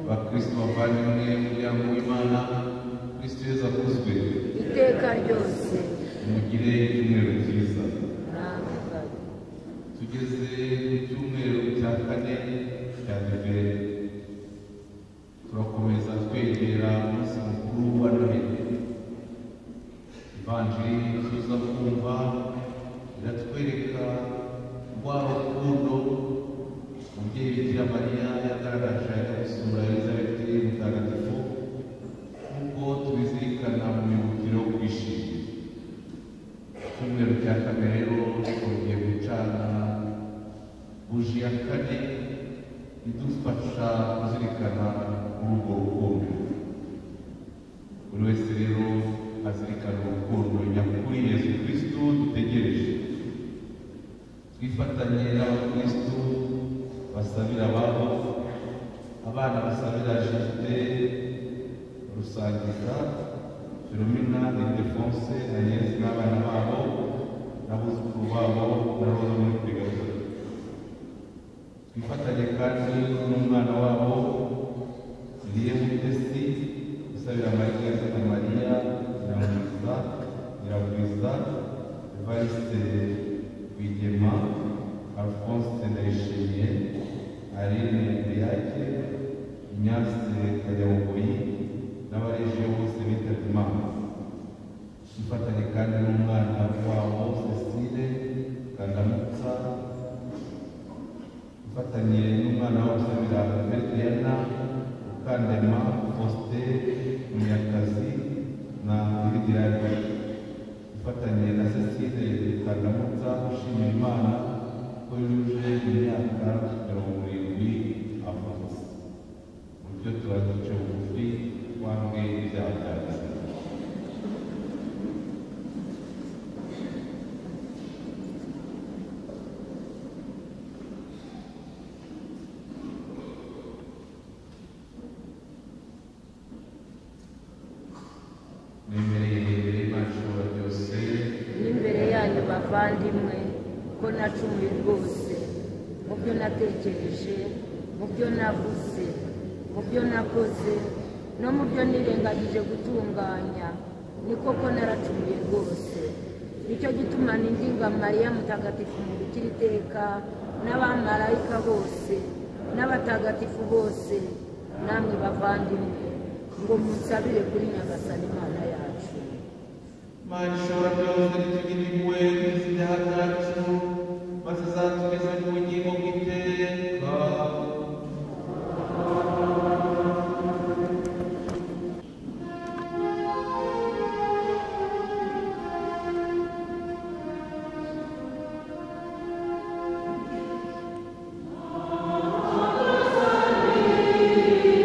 bakristo bavandimwe muryango w'imana kristo yesu akuzwe iteka ryose mugire icyumweru cyiza namwe tugeze ku cyumweru cya kane cya adiveri turakomeza twegera umunsi mukuru wa noheli ivanjiri tuza kumva iratwereka rwa rukundo umubyeyi bikira mariya yagaragaje gusura elizabeti mutagatifu nk'uko tubizirikana mu mibukiro yo kwishimira icyumweru cya kane rero twongeye gucana buji ya kane idufasha kuzirikana muri urwo rukundo buri wese rero azirikana urukundo nyakuri yesu kristo dutegereje twifatanye n'abakristo basabira ababo abana basabira jiste rusangiza filomina ildefonse ageze n'abana babo n'abuzukuru babo n'abaza muri perezida twifatanye kandi n'umwana wabo niye mutesi usabira mariya santa mariya nyiragwiza nyiragwiza evariste rwigema alphonse ndayishimiye aline ndeyake ignace kajyamugoyi n'abarejeyo bose bitabye imana twifatanye kandi n'umwana wabo cecile kandamutsa ufatanye n'umwana wo gusabira Mediyana Ukandema Faustin Munyakazi na Lidirani ufatanye na Cecile Kandamutsa ushima Imana ko yujuje imyaka mirongo irindwi avutse mu byo turaduca bugufi wambwe ibyaha byacu nemereye imbere y'imashuri byose n'imbere yanyu bavandimwe ko nacumuye rwose mu byo natekereje mu byo navuze mu byo nakoze no mu byo nirengagije gutunganya ni koko naracumuye rwose nicyo gituma nindinga mariya mutagatifu mu gukira iteka n'abamarayika bose n'abatagatifu bose namwe bavandimwe ngo musabire kuri nyagasani imana yacu mana ishobora byose ntitugire impuhwe n'izibyaha byacu maze izatugeze ku bugingo bw'iteka Amen.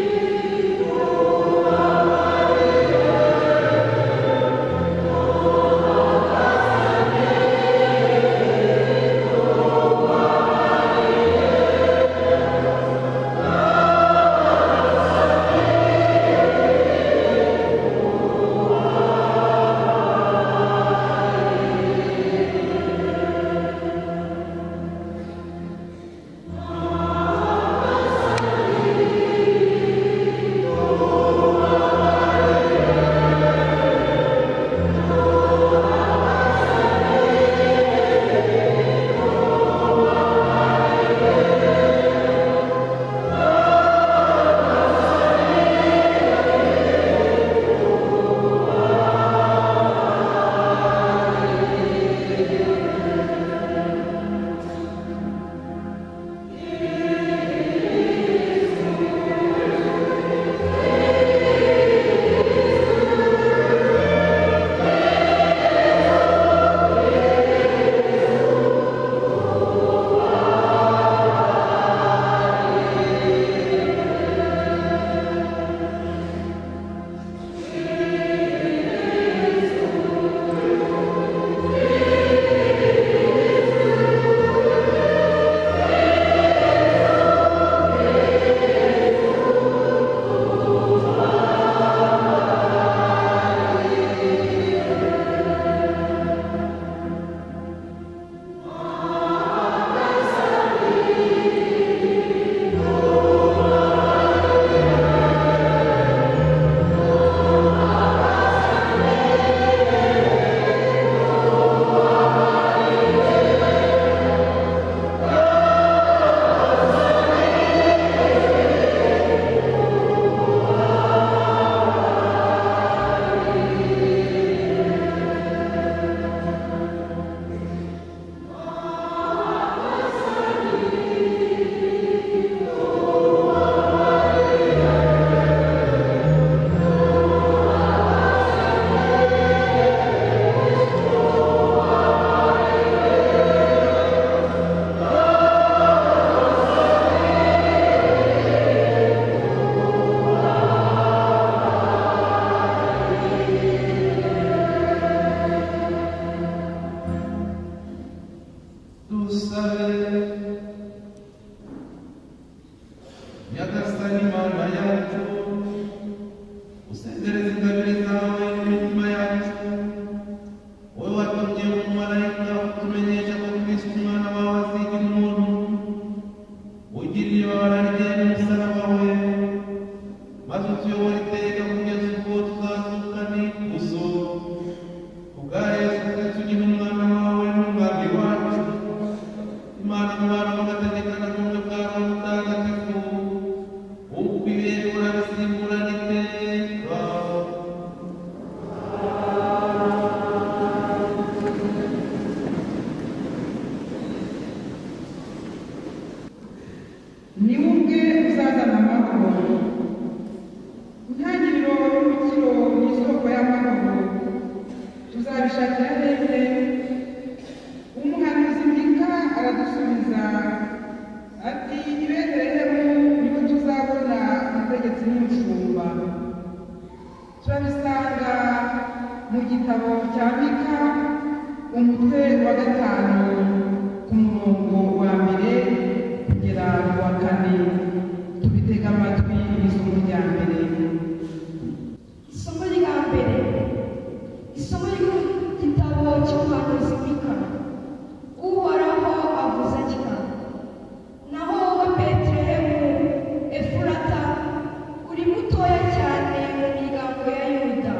dusabe nyagasani mana yacu usezereze ingabire zawe imitima yacu wowe watumye umumarayika utumenyesha ko kristo umwana wawe aziga umuntu ugiriye ibabara rye n'umusaraba we maze utuyobore iteka kugeza ubwo tuzazuka n'ikuzo kubwa yesu kristo ugira umwana wawe n'umwami wacu imana umwana mugategekana n'ubumwe bwa roho mutagatifu ukwibera urabisimbura iteka ni we ubwe uzazana amahoro intangiriro y'umukiro ni isoko y'amahoro tuzabishakira hehe umuhanuzi mika aradusubiza ati i betelehemu niho tuzabona umutegetsi n'umushumba turabisanga mu gitabo cya mika umutwe wa gatanu ku murongo wa mbere kugera ku wa kane tubitega amatwi isomo rya mbere isomo rya mbere isomo ryo mu gitabo cy'umuhanuzi mika uhoraho avuze atya naho wowe betelehemu efurata uri mutoya cyane mu miryango ya yuda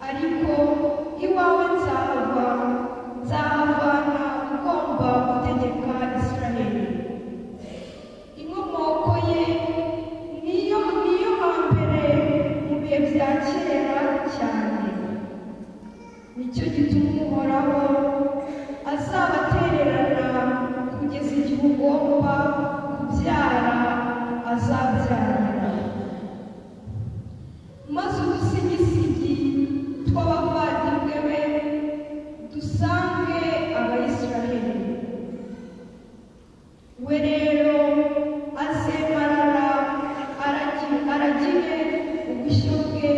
ariko iwawe nzahava nzahavana ugomba gutegeka isiraheli inkomoko ye niyo niyo hambere mu bihe bya kera cyane nicyo gituma uhoraho azabatererana kugeza igihe ugomba kubyara azabyarira maze udusigisigi tw'abavandimwe be dusange abayisiraheli we rero azemarara aragi- aragire ubushyo bwe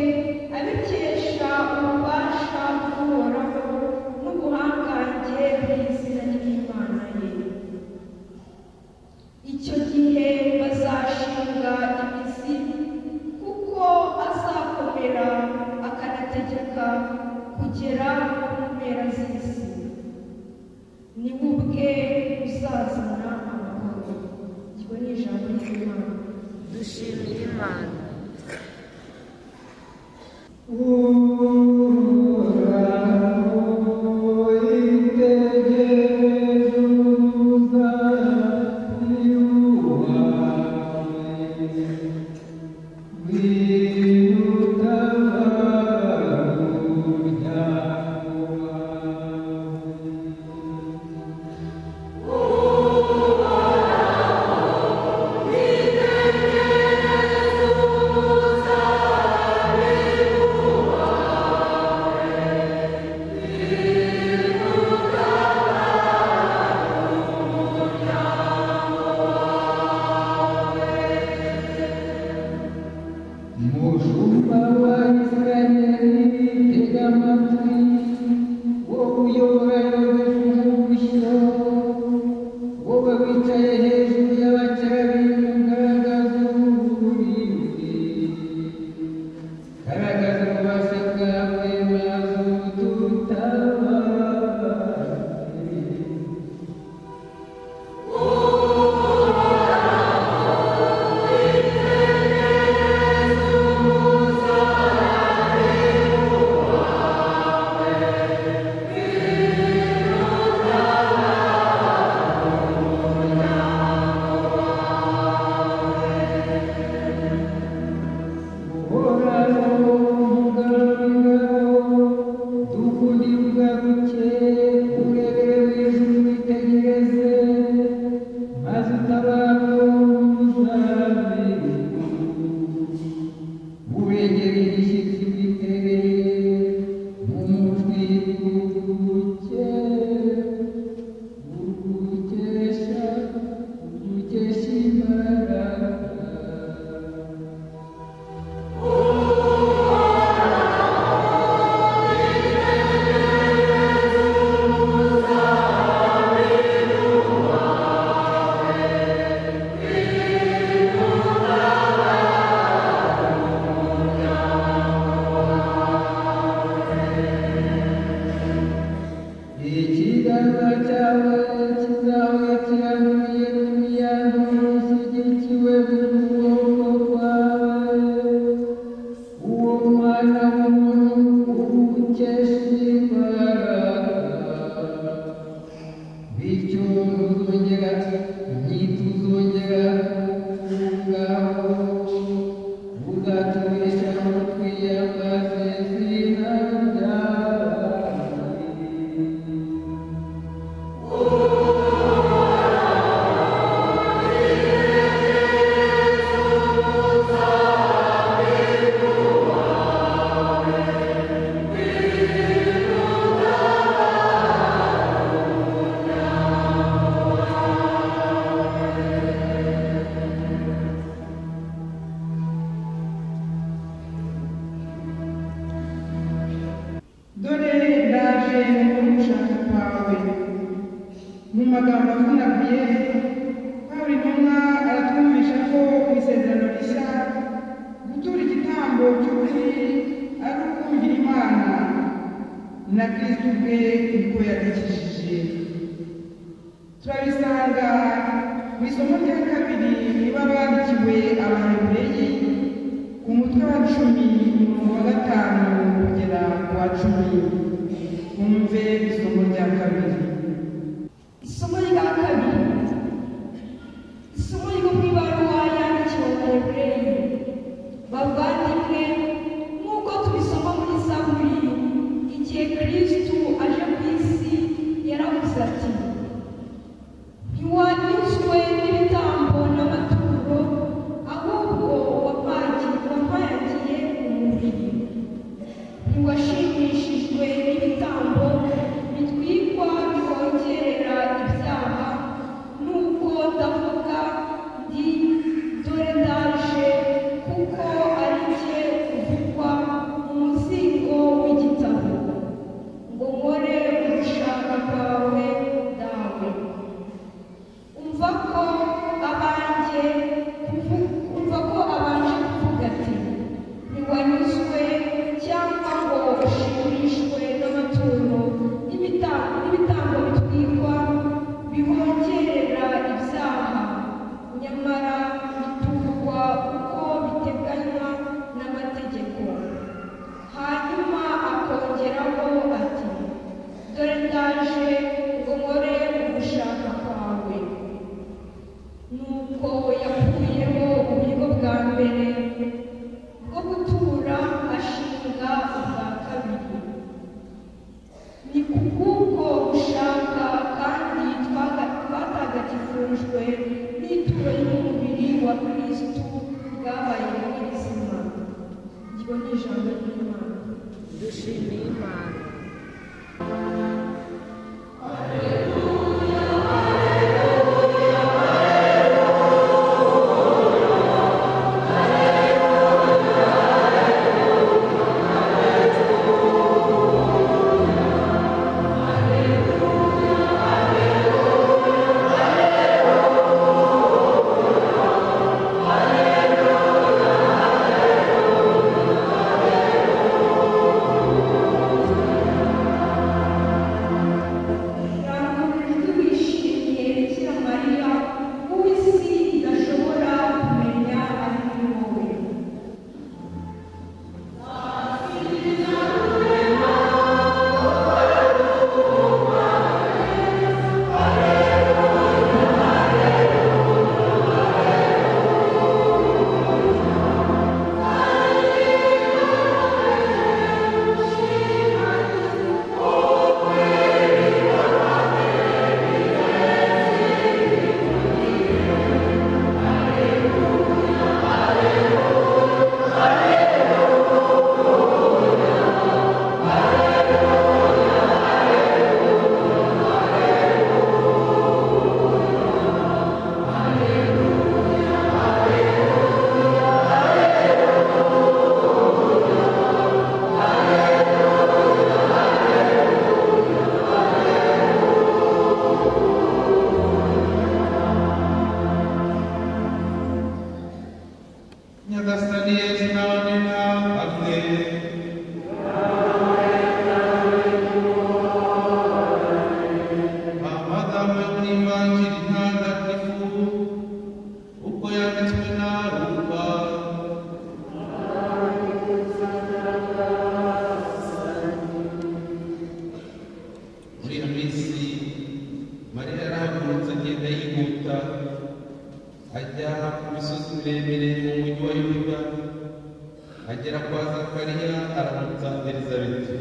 abikesha ububasha bw'uhoraho n'ubuhangange bw'izina ry'imana ye icyo gihe bazashinga imizi kuko azakomera akanategeka kugera ku mpera z'isi ni we ubwe uzazana amahoro iryo ni ijambo ry'imana dushimira imana Thank ikiganza cyawe kizawe kirambuye imiyano ishyigikiwe mu kuboko kwawe uwo mwana w'umuntu ukesha imbaraga bityo ntuzongera ntituzongera kuwugaho uzaturisha mu twiyambaze izina ryawe dore ndaje mu gushaka kwawe mu magambo avunaguye pawulo intumwa aratwumvisha ko mu isezerano rishya gutura igitambo cy'ukuri ari ukumvira imana na kristo ubwe niko yadukijije turabisanga mu isomo rya kabiri niba bandikiwe abahebureyi ku mutwe wa cumi umurongo wa gatanu kugera ku wa cumi mwumve isomo rya kabiri isomo rya kabiri isomo ryo mu ibaruwa yandikiwe abahebureyi bavandimwe nk'uko tubisoma muri zaburi igihe kristu aje ku isi yaravuze ati ntiwanyuzwe n'ibitambo n'amaturo ahubwo wapangiye wampayagiye umubiri ntiwashimishijwe ivanjiri ntagatifu ubwo yanditswe na luka muri iyo minsi mariya yarahagurutse agenda yihuta ajya ku misozi miremire mu mujyi wa yuda agera kwa zakariya aramutsa elizabeti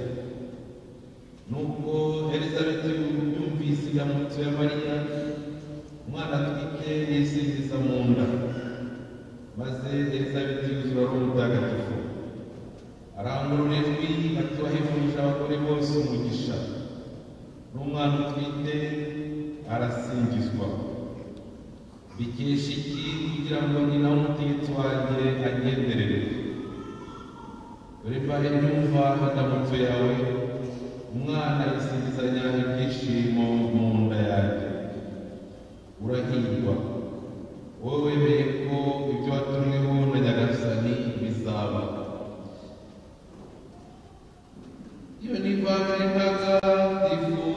nuko elizabeti yumvise indamutso ya mariya umwana atwite yisingiza mu nda maze elizabeti yuzura ari umutagatifu arangurura ijwi atubahejeje abagore bose umugisha n'umwana utwite arasingizwa bikesha iki kugira ngo nyina w'umutegetsi wanjye agenderere Rebaye nyumva indamutso yawe umwana yisingizanya ibyishimo mu nda yanjye urahirwa wowe wemeye ko ibyo watumweho na nyagasani bizaba iyo ni imbaga ntagatifu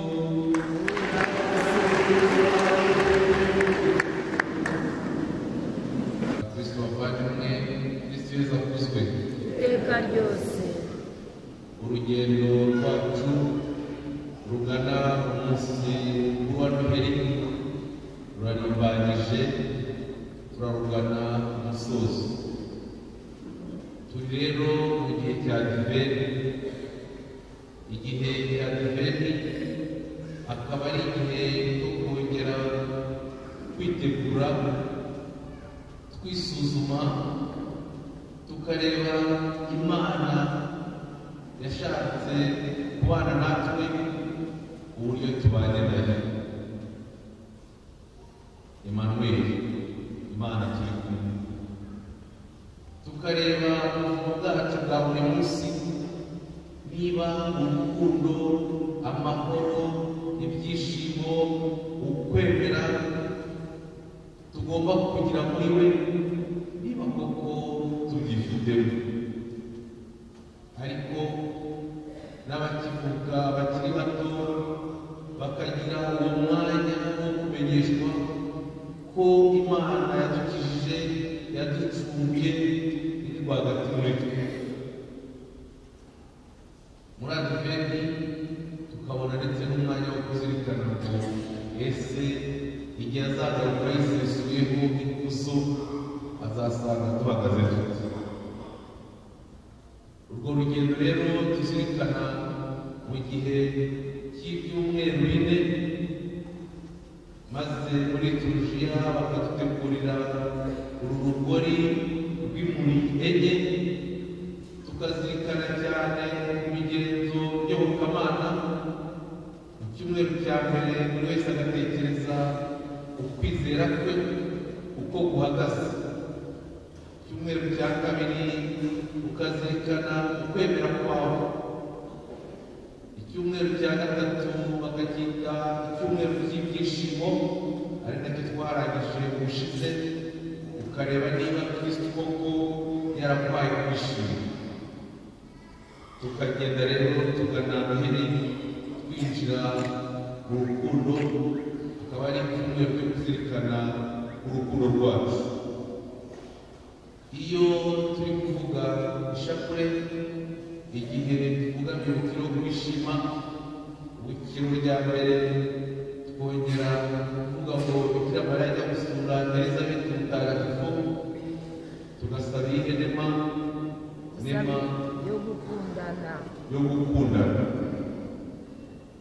kristo wavanywe kristo yeza kuzwe iteka ryose urugendo rwacu rugana umunsi wa noheri rurarimbanyije turarugana umusozo turi rero mu gihe cya diveni igihe cya diveni akaba ari igihe cyo kongera kwitegura twisuzuma tukareba imana yashatse kubana natwe uburyo tubanye nayo Emmanuel imana turi kumwe tukareba ubuzima bwacu bwa buri munsi niba urukundo amahoro ibyishimo ukwemera tugomba kugira muri we niba koko tubyifitemo ariko n'abakivuka bakiri bato bakagira uwo mwanya wo kumenyeshwa ko imana yadukijije yaducumbye iri rwagati muri twe muri adiventi tukabona ndetse n'umwanya wo kuzirikana ngo ese igihe azagaruka yisesuyeho ikuzo azasanga duhagaze dute urwo rugendo rero tuzirikana mu gihe cy'ibyumweru bine maze muri turujiya bakadutegurira uru rugori rw'impuri enye tukazirikana cyane imigenzo yobokamana mu cyumweru cya mbere buri wese agatekereza ukwizera kwe uko guhagaze icyumweru cya kabiri ukazirikana ukwemera kwawe icyumweru cya gatatu bakacyita icyumweru cy'ibyishimo ari nacyo twarangije ubushize ukareba niba kristo koko yarabaye kwishima tukagenda rero tugana noheri twinjira mu rukundo akaba ari icyumweru cyo kuzirikana urukundo rwacu iyo turi kuvuga ishapure igihe tuvuga imibukiro yo kwishima ubukiro bya mbere twongera kuvuga ngo bikira mariya ajya gusura elizabeti mutagatifu tugasaba iyi nema nema yo gukundana yo gukundana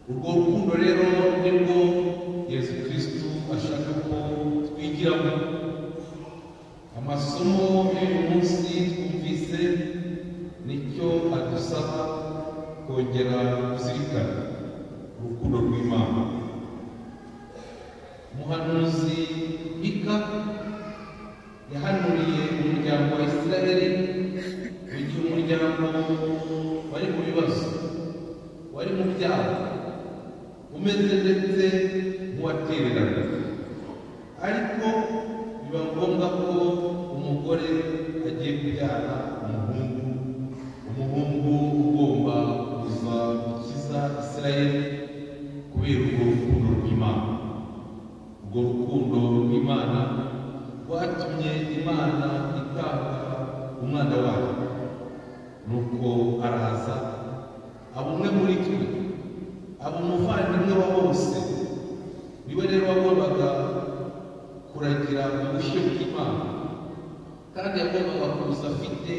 urwo rukundo rero nibwo yesu kristo ashaka ko twigiramo amasomo y'uyu munsi twumvise nicyo adusaba kongera kuzirikana urukundo rw'imana umuhanuzi mika yahanuriye umuryango wa isiraheli igihe umuryango wari mu bibazo wari mu byaha umeze ndetse nk'uwatererana ariko biba ngombwa ko umugore agiye kubyara umuhungu umuhungu ugomba kuza gukiza isirayeli kubera urwo rukundo rw'imana Urwo rukundo rw'Imana rwatumye Imana itanga umwana wayo nuko araza aba umwe muri twe aba umuvandimwe wa bose ni we rero wagombaga kuragira ubushyo bw'Imana kandi yagombaga kuza afite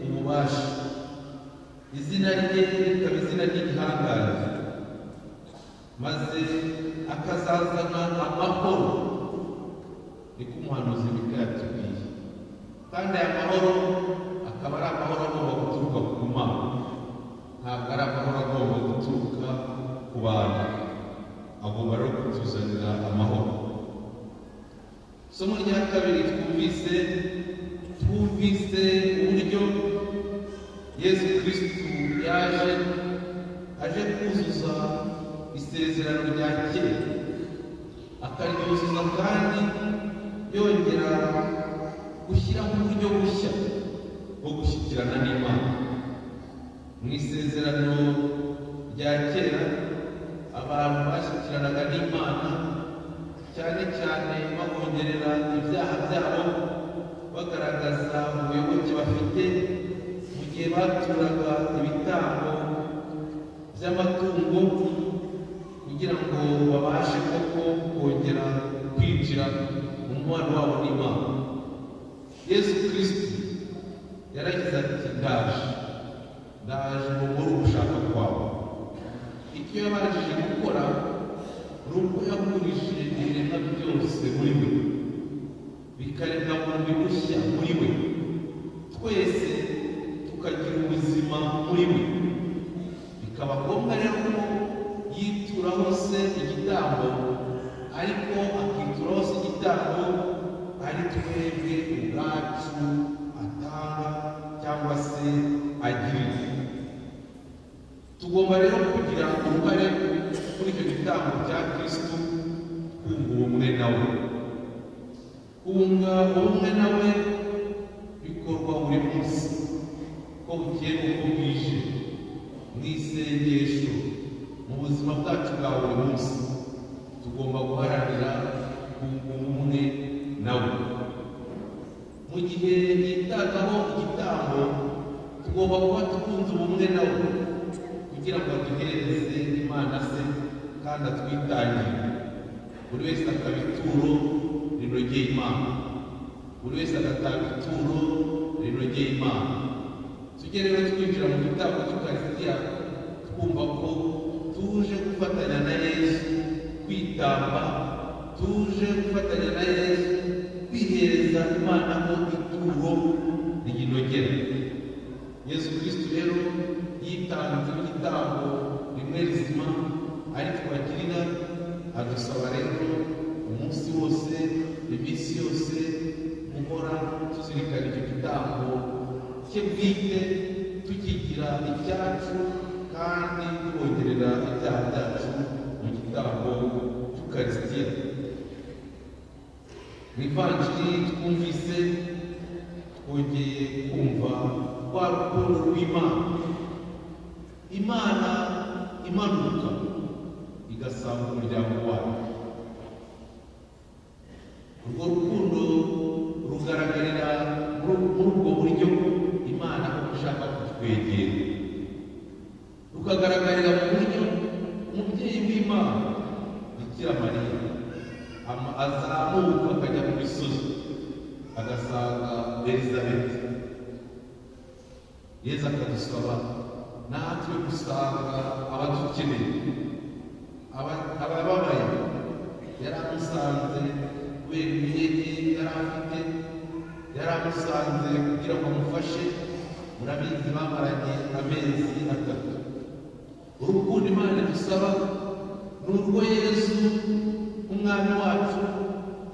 ububasha izina rye rikaba izina ry'igihangange maze akazazana amahoro niko umuhanuzi Mikaya yatubwiye kandi aya mahoro akaba ari amahoro agomba guturuka ku mana ntabwo ari amahoro agomba guturuka ku bantu agomba rero kutuzanira amahoro isomo rya kabiri twumvise twumvise uburyo yesu kirisitu yaje aje kuzuza isezerano rya kera akaryuzuza kandi yongera gushyiraho uburyo bushya bwo gushyikirana n'imana mu isezerano rya kera abantu bashyikiranaga n'imana cyane cyane babongerera ibyaha byabo bagaragaza ubuyoboke bafite mu gihe baturaga ibitambo by'amatungo kugira ngo babashe koko kongera kwinjira mu mubano wabo n'imana yesu kirisiti yaragize ati ndaje ndaje ngo nkore ugushaka kwawe icyo yabashije gukora ni uko yagurishije ibiremwa byose muri we bikareka mu bushya muri we twese tukagira ubuzima muri we bikaba ngombwa rero ko yituraho se igitambo ariko akituraho se igitambo ari twebwe ubwacu atanga cyangwa se agirira tugomba rero kugira uruhare kuri icyo gitambo cya kirisitu twumva ubumwe nawe kunga ubumwe nawe bikorwa buri munsi ko bugiye uko bwije mu isengesho mu buzima bwacu bwa buri munsi tugomba guharanira kunga ubumwe nawe mu gihe yitagaho igitambo tugomba kuba tukunze ubumwe nawe kugira ngo aduhereze imana se kandi atwitangire buri wese akaba ituro rinogeye imana buri wese agatanga ituro rinogeye imana tujye rero twinjira mu gitambo cy'ukarisitiya twumva ko tuje gufatanya na yesu kwitamba tuje gufatanya na yesu kwihereza imana ko ituro rinogera yesu kirisito rero yitanze igitambo rimwe rizima aritwakirira adusaba rero umunsi wose iminsi yose guhora tuzirikana icyo gitambo cye bwite tukigira icyacu kandi twongerera ibyaha byacu mu gitambo cy'ukarisitiya mu ivanjiri twumvise twongeye kumva rwa rukundo rw'imana imana imanuka igasanga umuryango wayo urwo rukundo rugaragarira muri ubwo buryo imana ishaka kutwegera rukagaragarira mu buryo umubyeyi w'imana bikira mariya ama- azamuka akajya mu misozi agasanga elizabeti yezu akadusaba natwe gusanga abadukeneye aba- abababaye yari amusanze kubera intege yari afite yari amusanze kugira ngo amufashe murabizi bamaranye amezi atatu urukundo imana idusaba ni urwo yesu umwami wacu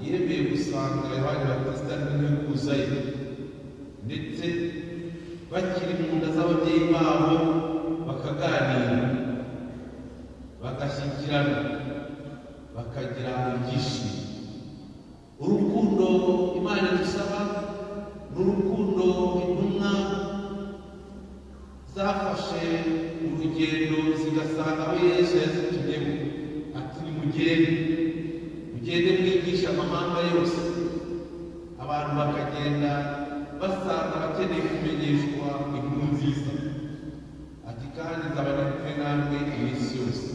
yemeye gusanga yohani batisita n'umwe kuzayo ndetse bakiri mu nda z'ababyeyi babo bakaganira bagashyikirana bakagira ibyishimo urukundo imana idusaba ni urukundo intumwa zafashe urugendo zigasanga aho yesu yazitumyemo ati nimugende mujye mugende mwigisha amahanga yose abantu bakagenda basanga abakeneye kumenyeshwa inkuru nziza ati kandi nzabana kumwe namwe iminsi yose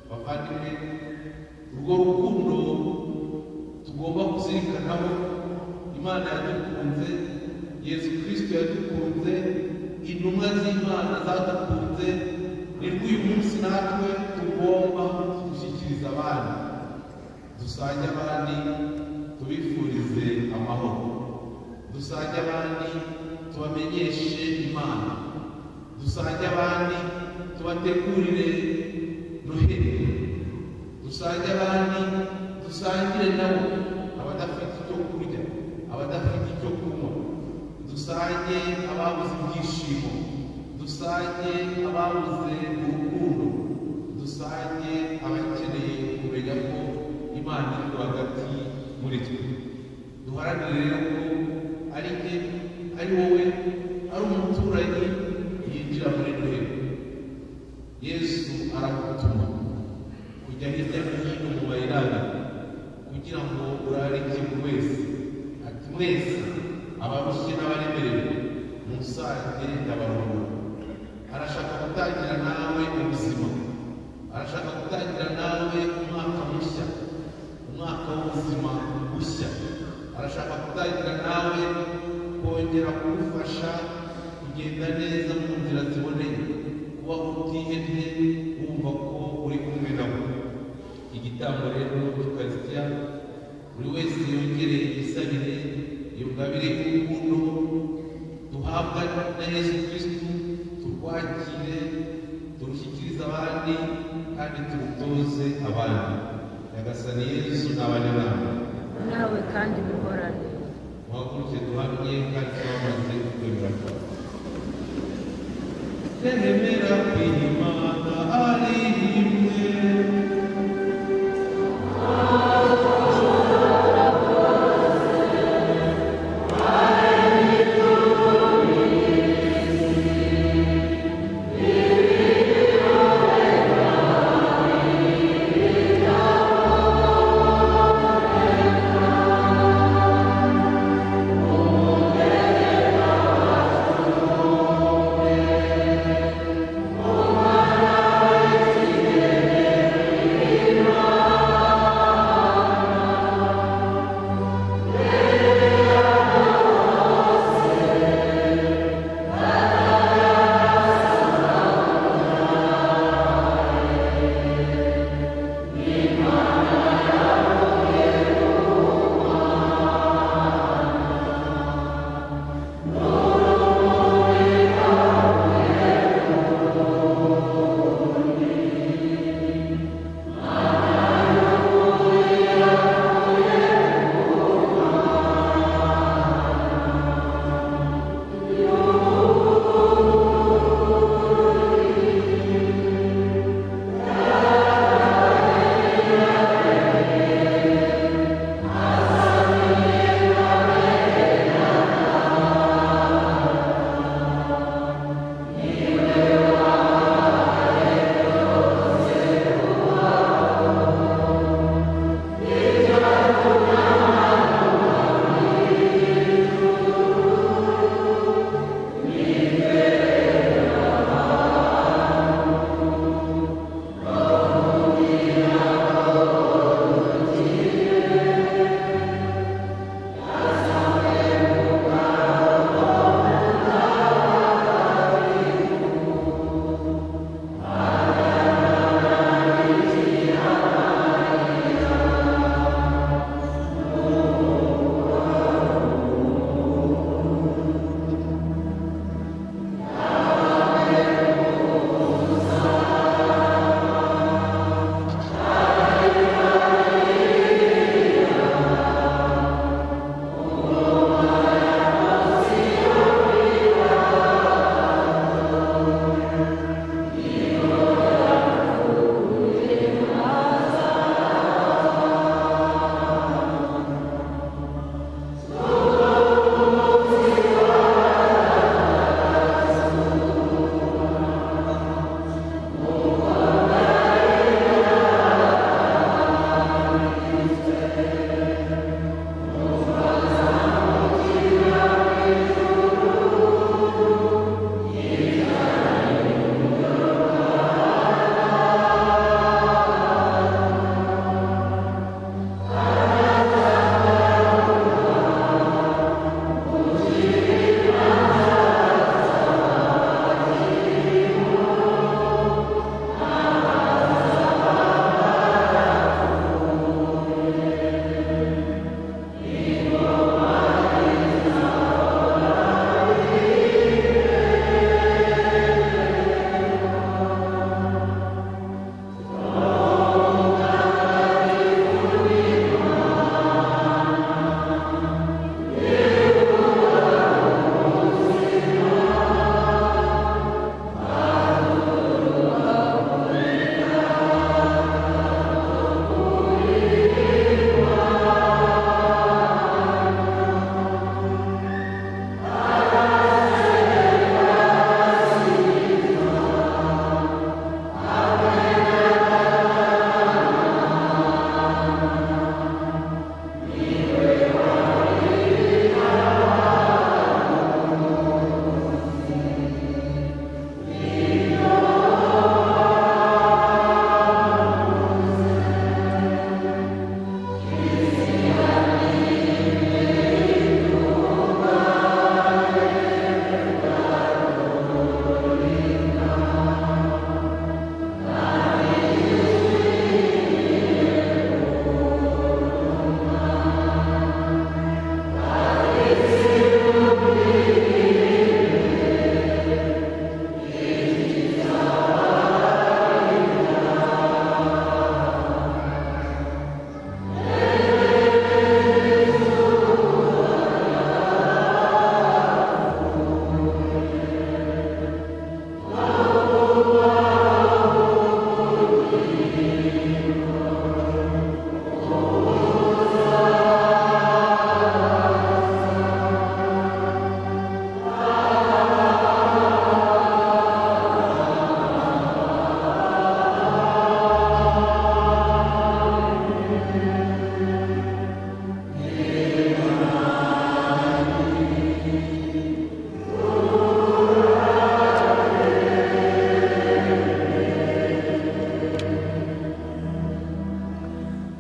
bavandimwe urwo rukundo tugomba kuzirikanaho imana yadukunze yesu kirisito yadukunze intumwa z'imana zadukunze ni rw'uyu munsi natwe tugomba gushyikiriza abana dusange abandi tubifurize amahoro dusange abandi tubamenyeshe imana dusange abandi tubategurire noheli dusange abandi dusangire nabo abadafite icyo kurya abadafite icyo kunywa dusange ababuze ibyishimo dusange ababuze urukundo dusange abakeneye kumenya ko imana iri rwagati muri twe duharanire rero ko ari jye ari wowe ari umuturanyi yinjira muri noheli yesu arakutuma kujya hirya no hino mu bayirani kugira ngo urarike buri wese ati mwese abarushye n'abaremerewe musange ndabaruhura arashaka gutangira nawe ubuzima arashaka gutangira nawe umwaka mushya umwaka w'ubuzima bushya arashaka gutangira nawe kongera kugufasha kugenda neza mu nzira ziboneye kuba utihebye wumva ko uri kumwe nawe igitambo rero cy'ukarisitiya buri wese yongere yisabire iyo ngabire y'urukundo duhabwa na yesu kirisitu turwakire turushyikirize abandi kandi turutoze abandi nyagasani yesu ni abanyabantu nawe kandi muhorane muhaguruke duhamye kandi twamaze kwemera kwawe Nemera kwimana ari imwe Amen.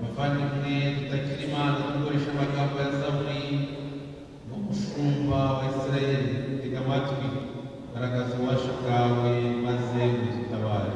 bavandimwe tutakira imana dukoresha amagambo ya samuri n'umushumba wa isirayeli tega amatwi garagaza ububasha bwawe maze udutabare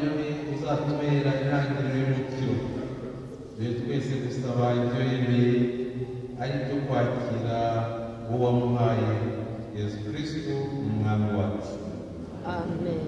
guhera intangiriro y'umukiro dore twese gusaba ibyo yemeye ari byo kwakira uwo wamuhaye yesu kirisito umwami wacu amen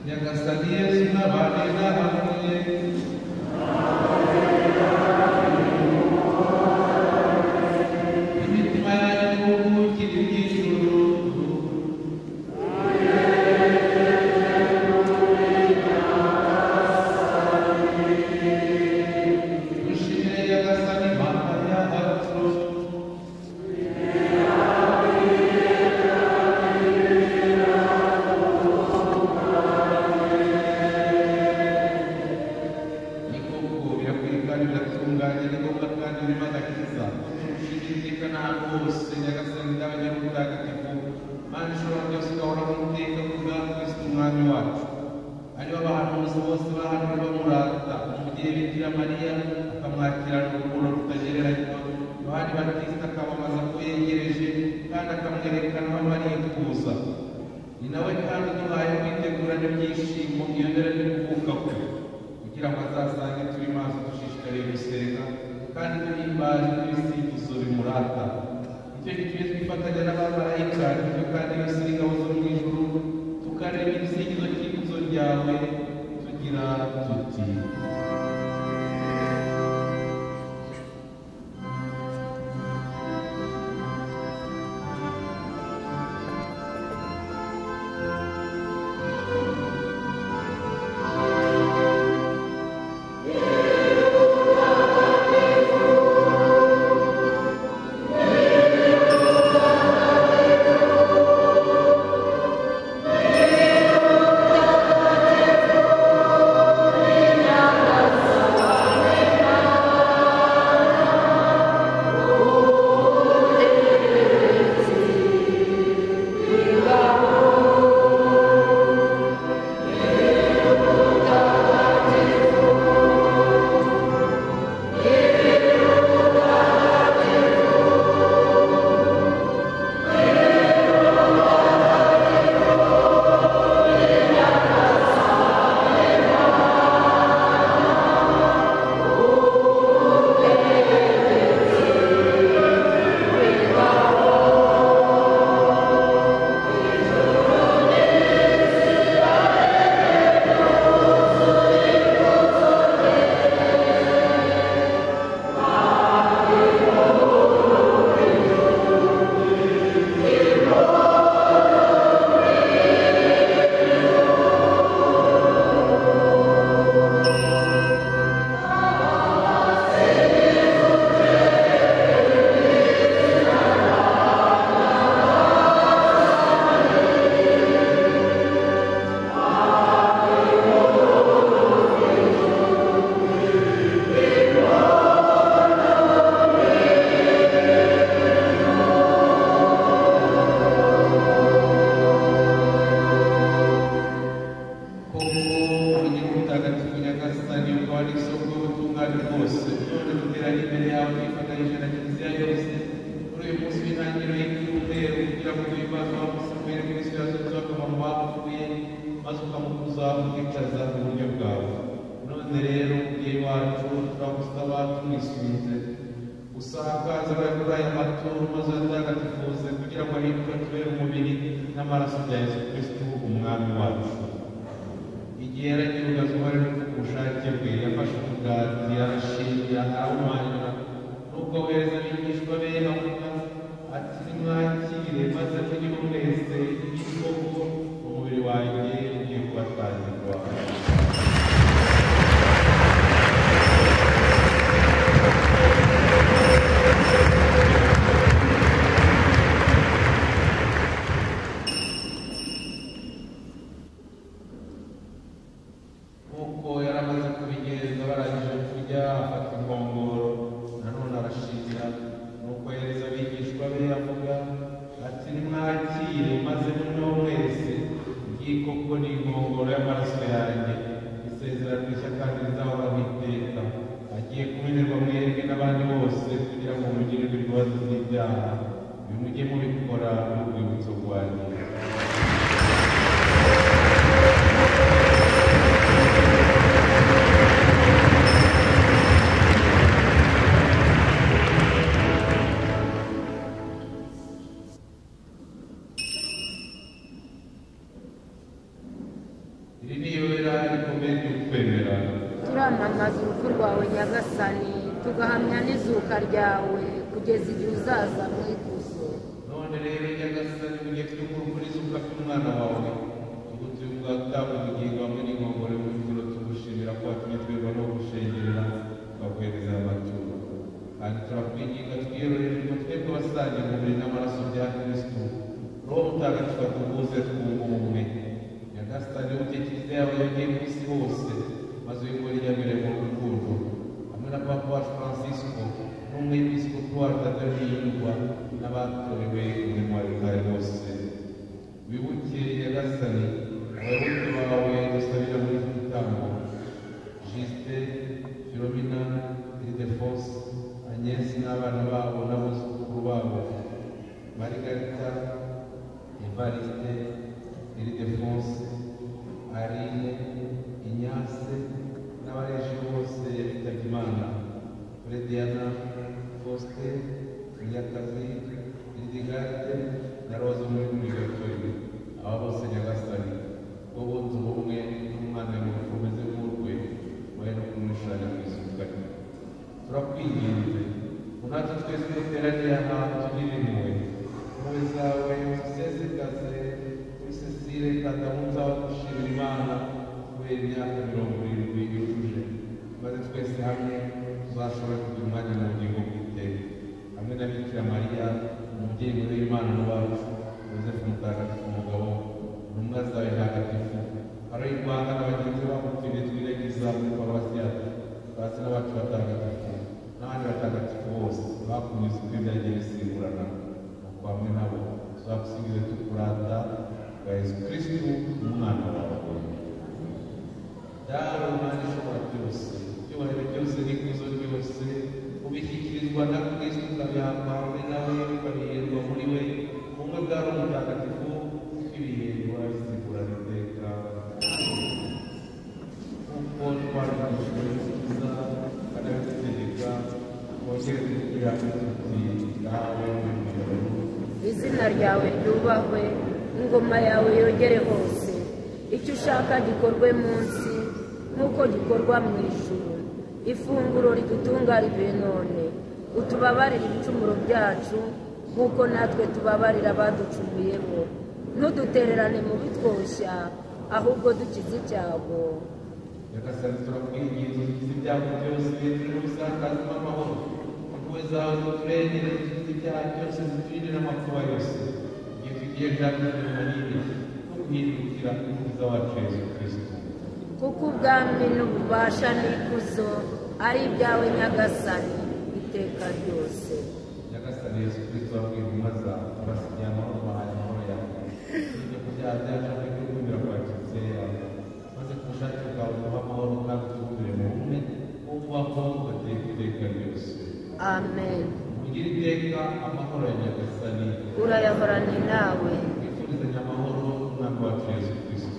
Isalie n'abarera hamwe imitima yanyu muvukire iby'ijuru dushimire nyagasani mana yacu ni koko birakwiganirira gutunganya igikorwa kandi bima agakiza dushidikana ahantu hose nyagasani ndawe nyamutagatifu mana ishobora byose ugahora umuteka ku bwami kristo umwami wacu aribo abahanuzi bose bahanwe bamurata mu gihe bikira mariya akamwakirana urukundo rutagereranywa yohani batista akamamaza ko yegereje kandi akamwerekana aho mariya kuza ni nawe kandi uduhaye kwitegurana ibyishimo iyo mbere n'ukuvuka kwe kugira ngo azasange turi maso dushishikariye gusenga kandi duhimbaje n'ibisingizo bimurata icyo gitumye twifatanya n'abamarayika ibyo kandi yose ni ingabo zo mu ijuru tukareba ibisingizo cy'ikuzo ryawe tugira tuti koko ubugira ubutagatifu nyagasani ukaba ari isoko y'ubutungane bwose none duteranye imbere yawe twifatanyije na kiliziya yose kuri uyu munsi w'intangiriro y'icyumweru kugira ngo duhimbaze abamusomere muri siyaso z'akamaro bapfuye maze ukamukuza ukicaza iburyo bwawe none rero mubyeyi wacu turagusaba tumwisubize usakaza abagura aya maturo maze uyatagatifuze kugira ngo ahinduke atubere umubiri n'amaraso bya yesu kristo umwami wacu igihe yarageragezaga uruhare rwo ku bushake bwe yafashe umugati arashingira arawumanyura nubwo bohereza abigishwa be bavuga ati nimwakire maze mujye mwese igikoko umubiri wanjye ugiye kubatangirwa nk'uko yari amaze kubigenza barangije kurya afata inkongoro nanone arashingira nuko yohereza abigishwa be avuga ati nimwakire maze munywa mwese ngiyi koko ni inkongoro y'amaraso yanjye isezerano rishya kandi rizahoraho iteka agiye kumenerwa mwebwe n'abandi bose kugira ngo mugirirwe imbabazi z'ibyaha bimujye mubikora n'urwibutso rwanjye iri ni yo twamamaza urupfu rwawe nyagasani tugahamya n'izuka ryawe kugeza igihe uzaza mu ikuzo none rero nyagasani mu gihe tw'ukurukuriza ufata umwana wawe tugutuye ubwatawe ubugingo hamwe n'ingongoro y'umuturo tugushimira ko watumye twebwe no gushengerera twakwemeza amaturo kandi turakwinginga twiyorohere ngo twebwe abasangiye umubiri n'amaraso bya kristo roho mutagatifu atubuze twunga ubumwe nyagasani ubuke kiliziya yawe yongeye ku isi hose maze uyikore ijyambere mu rukundo hamwe na papa wacu francisco n'umwepiskopi wacu adahindurwa n'abatorewe umurimo wa leta bose wibuke nyagasani abayoboke bawe dusabira muri iki gitambo jisite filomina iridefonse anyesi n'abana babo n'abuzukuru babo marigarita evariste iridefonse arine inyase n'abareshi bose bitabye imana Frediana Foste, Munyakazi, Ridigarde na Rose muri Migatori. Aba bose nyagasani, bo bunze ubumwe n'umwana ngo ukomeze nk'urwe, wowe no kumushanya mu isukari. Turakwinginze, ngo natwe twese duteraniye aha tugire impuhwe. Impuhwe zawe uzisesekaze kuri Cecile Kadamu nzawe gushimira Imana kubera imyaka mirongo irindwi yujuje. maze twese hamwe tuzashobora kugira umwanya mu bugingo bw'iteka hamwe na bikira mariya umubyeyi muri imana n'uwacu yosefu mutagatifu umugabo intumwa zawe ntagatifu hari rwanda na bagenzi babo tujye twiregiza muri paruwasi yacu basi n'abacu batagatifu n'abandi batagatifu bose bakunyuze kuri byagiye bisimburana nuko hamwe nabo tuzagusigize tukurata bwa yesu kirisitu umwana wawe dawe imana ishobora byose icyubahiro byose n'ikuzo ryose ubishyikirizwa na kristo ukabihabwa hamwe nawe ukabiherwa muri we ubumwe bwa roho mutagatifu bw'ibihingwa bisigura iteka kuko twarigishijwe neza kanabitegeka twongere kugira tuti dawe mu ijuru izina ryawe ryubahwe ingoma yawe yogere hose icyo ushaka gikorwe munsi nk'uko gikorwa mu ijuru ifunguro ridutungariye none utubabarire ibicumuro byacu nk'uko natwe tubabarira abaducumuyeho ntudutererane mu bitwoshya ahubwo dukize icyago nyagasani turakwinginze ukize ibyago byose n'ubusakazi bw'amahoro impuhwe zawe ziturengere zifite ibyaha byose ziturinde n'amakuba yose igihe tugiye byatumye manini no guhindukira umukiza wacu yesu kristo kuko ubwami n'ububasha n'ikuzo ari ibyawe nyagasani iteka ryose nyagasani yesu kristo wabwiye intumwa zawe abasigiye amahoro bahaye amahoro yawe ibyo kubyaha byacu hamwe n'ukumira kwa kiliziya yawe maze ku bushake bwawe uduha amahoro kandi utugurire mu bumwe nk'uko wakubaho ugateka iteka ryose amen ugire iteka amahoro ya nyagasani urayahorane nawe twifurizanya amahoro n'umwaka wacu yesu kristo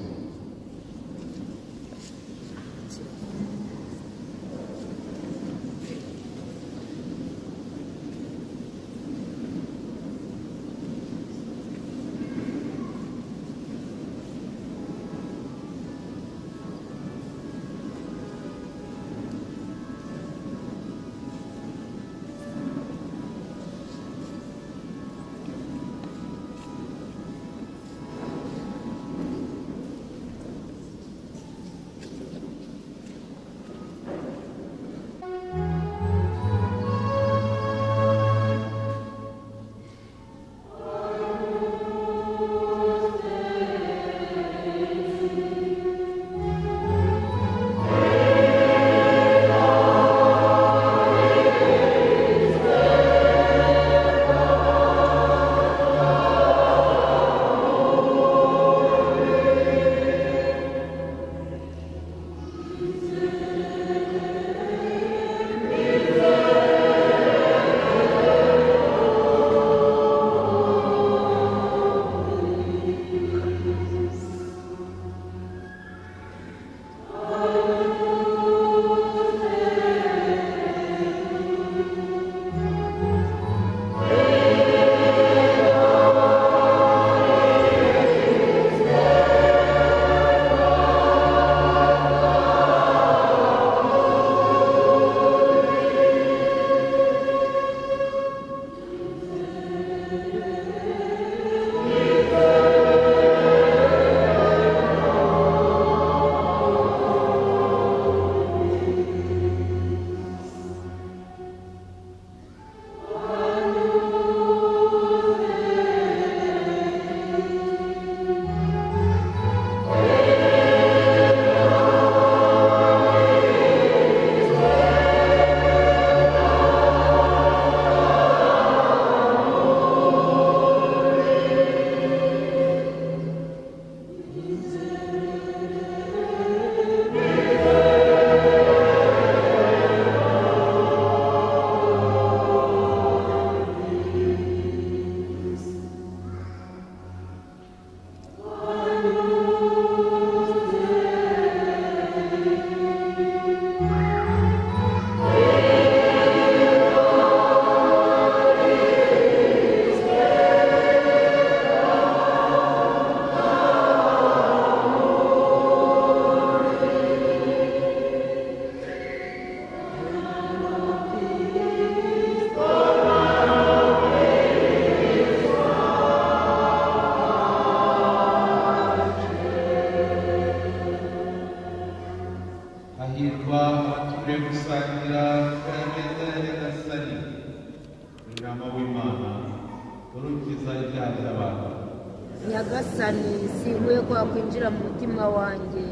ibiganza abantu nyagasani sihuye kwakwinjira mu mutima wanjye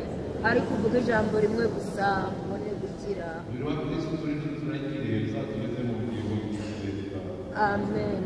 ariko uvuga ijambo rimwe gusa mbone gukira umubiri wa kristo turiho turagiriye uzatugeze mu bugingo bw'icyizere bwawe amen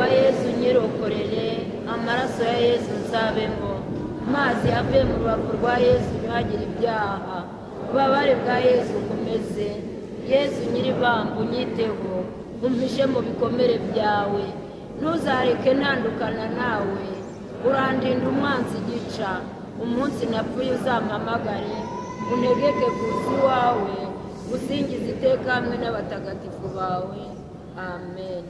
wanyirokoreye amaraso ya yesu nsabe ngo amazi ave mu rubavu rwa yesu ntihagire ibyaha ububabare bwa yesu ukomeze yesu nyiribamba unyiteho umpishe mu bikomere byawe ntuzareke ntandukana nawe urandinda umwanzi igica umunsi napfuye uzampamagare unegeke kuza iwawe usingize iteka hamwe n'abatagatifu bawe amen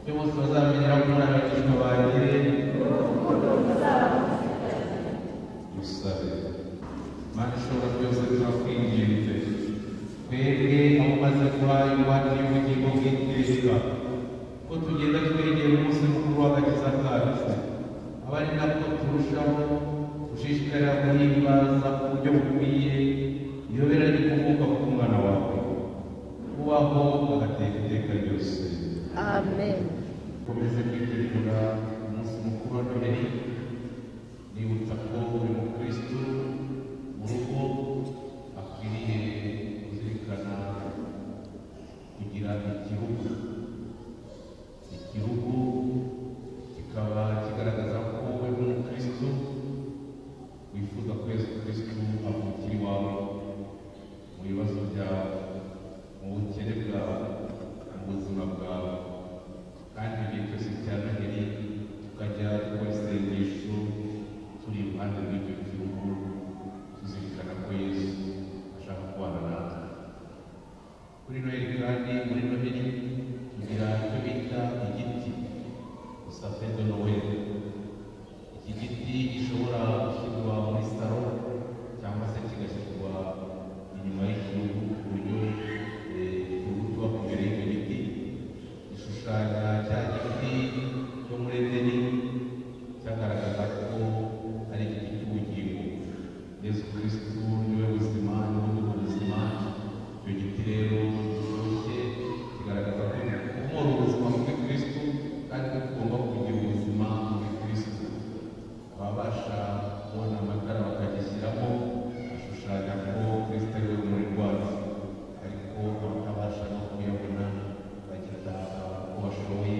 ibyo bose bazamenyera ko muri abigishwa banjye dusabe mana ishobora byose turakwinginze twebwe aho umaze kuba ingwate y'ubugingo bw'iteka ko tugenda twegera umunsi mukuru w'agakiza kacu aba ari nabwo turushaho gushishikarira guhimbaza ku buryo bukwiye iyobera rikomoka ku mwana wawe ubaho agateka iteka ryose amen ukomeze kwitegura umunsi mukuru wa noheri nibutsa ko buri mukristo mu rugo akwiriye kuzirikana kugira igihugu igihugu kikaba kigaragaza ko uri umukristo wifuza ko yesu kristo avukira iwawe mu bibazo byawe mu bukene bwawe mu buzima bwawe kandi igihe cyose cya noheri tukajya dukora isengesho turi iruhande rw'icyo gihugu tuzirikana ko yesu ashaka kubana natwe kuri noheri kandi muri noheri tugira icyo bita igiti gusafe de noheri iki giti gishobora gushyirwa muri salo cyangwa se kigashyirwa inyuma y'ikirugu ku buryo eh, ikirugu tuba ku mbere y'icyo giti gishushanya cya giti cyo muri edeni cyagaragaza ko ari igiti cy'ubugingo yesu kristu niwe buzima niwe ubwo buzima icyo giti rero kiboshye kigaragaza ko kumora ubuzima muri kristu kandi ko tugomba kugira ubuzima muri kristu ababasha kubona amatara bakagishyiramo ashushanya ko kristo ari we muri rwacu ariko abatabasha no kuyabona bagita ko bashoboye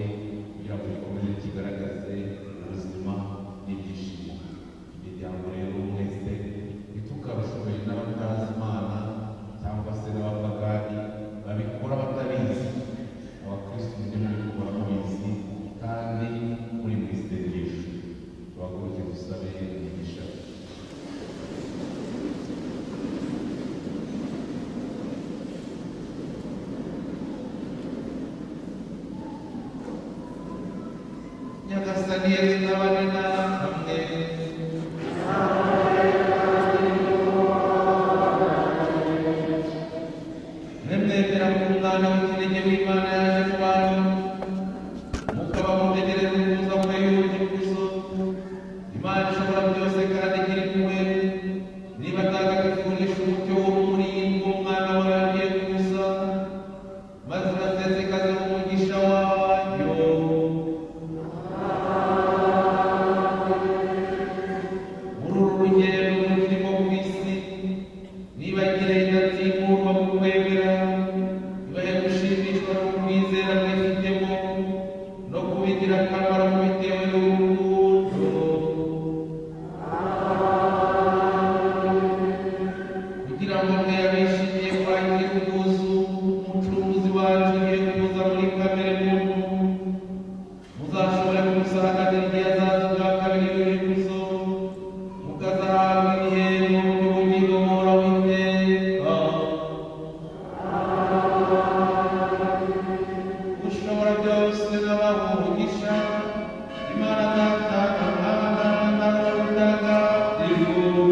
kugira ngo gikomeze kigaragaze ubuzima n'ibyishimo imiryango rero mwese ntitukabashoboye n'abatazi imana cyangwa se n'abapagani babikora batabizi abakristo mujye mubikora mubizi kandi muri mu isengesho tubaguruke dusabe imigisha nyagasani yesu n'abandi namwe mwemwemera ko umwana w'ikinege w'imana yaje mu bantu mukaba mutegereza kuza kwe y'ubugingo imana ishobora byose kandi iri kumwe niba atagatifunisha umucyo w'umuringo umwana warangiye kuza maze urasesekaze mu mugisha wayo muri uru rugendo rurimo ku isi niba igenda ntigomba mu kwemera ibahe gushimishwa no kwizera mwifitemo no kubigira akamaro mubitewe n'urukundo kugira ngo mwe abishimiye kwakira ubwuzu umucuruzi wacu ugiye kuza muri kamere muntu muzashobora kumusanganira igihe azaza ubwa kabiri w'ibihe kuzo mukazahabwa ibihembo by'ubugingo buhoraho iteka ushobora byose n'abaha umugisha imana data amana n'abana mutagatifu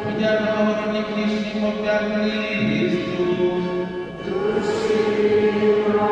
kugira ngo amahoro n'ibyishimo bya kristu dushima